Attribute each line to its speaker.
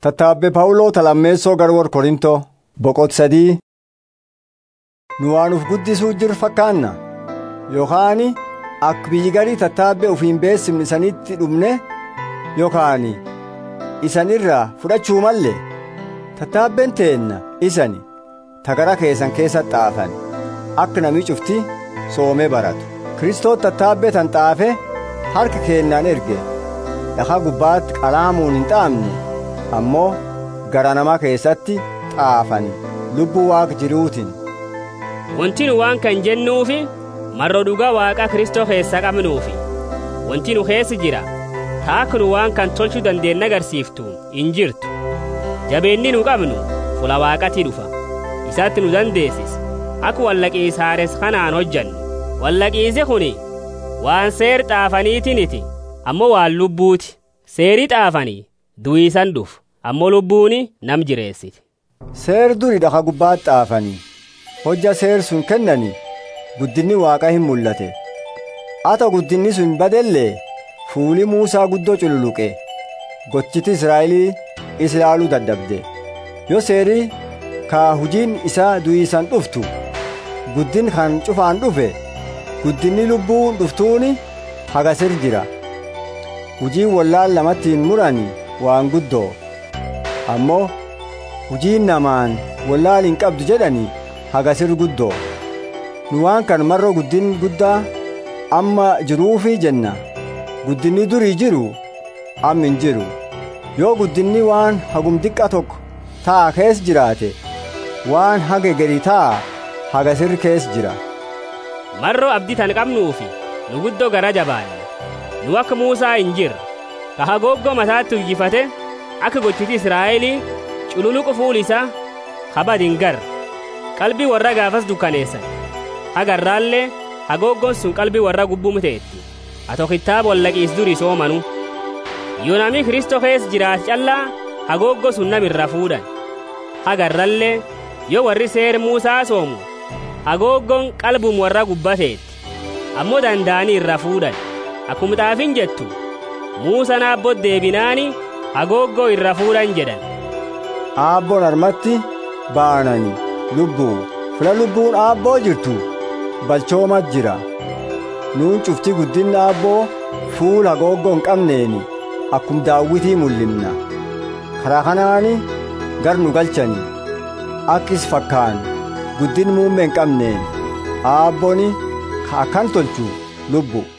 Speaker 1: Tattaabbe Pawuloo Talammeessoo Garwor Korintoo boqot sadii nu waan uf guddisuu jiru fakkaanna yookaan akka biyyi garii tattaabbe ufiin beessimni isanitti dhumne yookaan isan irraa fudhachuu malle tattaabbeen teenna isani tagara keessan keessa xaafan akka namni cufti soomee baratu Kiristoos tattaabbee tan xaafe harka keennaan erge dhakaa gubbaatti qalaamuun hin xaafne ammoo gara namaa keessatti xaafan lubbuu waaqa jiruutiin.
Speaker 2: Wanti nu waan kan jennuufi marro dhugaa waaqa Kiristoo keessa qabnuufi wanti nu keessa jira taakka nu waan kan tolchuu dandeenye agarsiiftu hin jirtu jabeenni nu qabnu fula waaqatii dhufa isatti nu dandeessis akka wallaqiisaares kanaan hojjannu wallaqiise kuni waan seer xaafaniitiniti ammoo waan lubbuuti seerii xaafanii du'iisan dhufu ammoo lubbuuni nam jireessiti.
Speaker 1: Seer duri dhaka gubbaatti xaafanii hojja seer sun kennanii guddinni waaqa hin mul'ate ata guddinni sun badellee fuuli Muusaa guddoo cululuqe gochiti Israa'elii is ilaaluu dadhabde yoo seerii kaa hujiin isaa du'iisan dhuftu guddin kan cufaan dhufe guddinni lubbuun dhuftuuni hagasir jira hujiin wallaan lamattiin muranii waan guddoo ammoo hujiin namaan wallaal hin qabdu jedhanii hagasir guddoo nu waan kan marroo guddin guddaa amma jiruufi jenna guddinni durii jiru amma hin jiru yoo guddinni waan hagum diqqa tokko taa kees jiraate waan haga gadi taa hagasir kees jira
Speaker 2: marroo abdii tan qabnuufi nu guddoo gara jabaanne nu akka muusaa hin jirre ka hagooggoo mataatti uyyifate akka gochiti israa'elii cululuqu fuul isaa kabad hin garre qalbii warra gaafas dukkaneessan hagarraallee hagooggoon sun qalbii warra gubbum ta'etti ato kitaaba wallaqiis duri soomanu yoo namni kristoo keessa jiraate callaa hagooggo sun namirra fuudhan hagarrallee yoo warri seer muusaa soomu hagooggoon qalbum warra gubbateetti ammoo danda'anii irra fuudhan akkuma xaafin jettu muusan aabboo deebinaani hagooggoo irra fuudhan jedhan
Speaker 1: aabboon harmatti baanani lubbuu fila lubbuun aabboo jirtu balchoomat jira nuun cufti guddinna aabboo fuula hagooggoo hin qabneeni akkum daawwitii mul'imna karaa kanaani gar nu galchani akkis fakkaan guddin muummee hin qabneen aabboni ka akkan tolchu lubbu